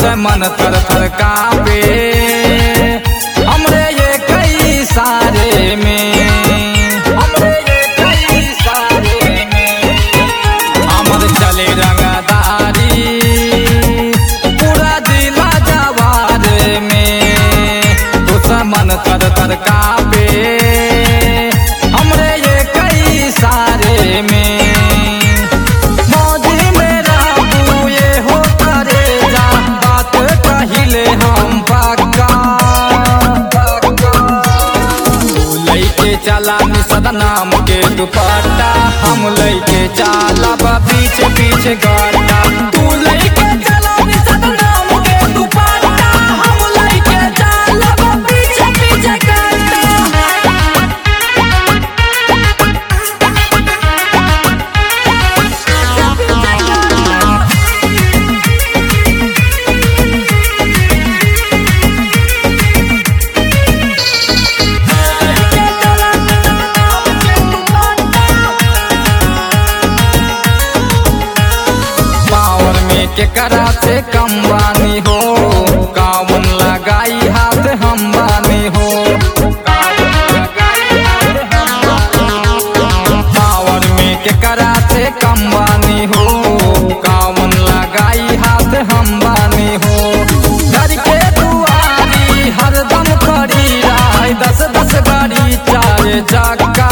से मन थर थर कापे हमरे ये कई सारे में हमरे ये कई सारे में हमर चले रंगदारी पूरा जिला जवार में तुझसे मन थर थर कापे हमरे ये कई सारे में मौजी मेरा तू ये हो करे जा बात कहिले हम पक्का तू लैके चला निषद नाम के दुपट्टा हम लैके चला बा पीछे पीछे गड्ढा तू लैके चला निषद नाम के दुपट्टा हम लैके चला बा पीछे पीछे गड्ढा पावर में के करा से कम बानी हो कावन लगाई हाथ हम बानी हो पावर में के करा से कम बानी हो कावन लगाई हाथ हम बानी हो घर के दुआरी हरदम खड़ी राय दस दस गाड़ी चार चक्का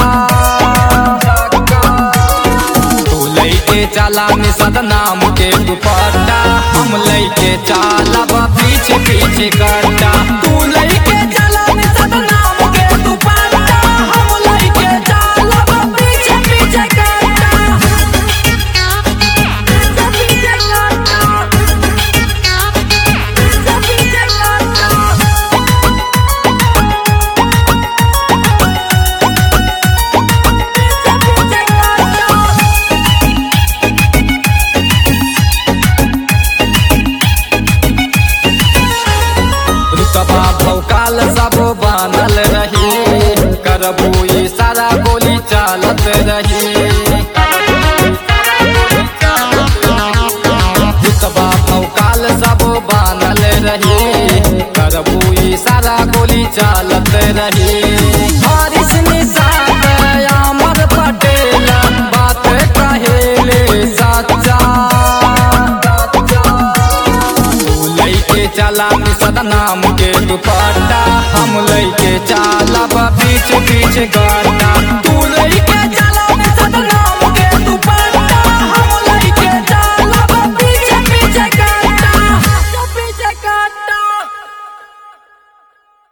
तू लैके चला निषद नाम के दुपट्टा हम लैके चला बा पीछे पीछे गड्ढा तू लैके चला निषद नाम के दुपट्टा हम लैके चला बा पीछे पीछे गड्ढा रुतबा भौकाल सब बनल रही करबू ई सारा गोली चालत रही रुतबा भौकाल सब बनल रही करबू ई सारा गोली चालत रही हारिस निषाद अमर पटेल बात कहेले सच्चा तू लैके चला निषद नाम के दुपट्टा हम लैके चला बा पीछे पीछे गड्ढा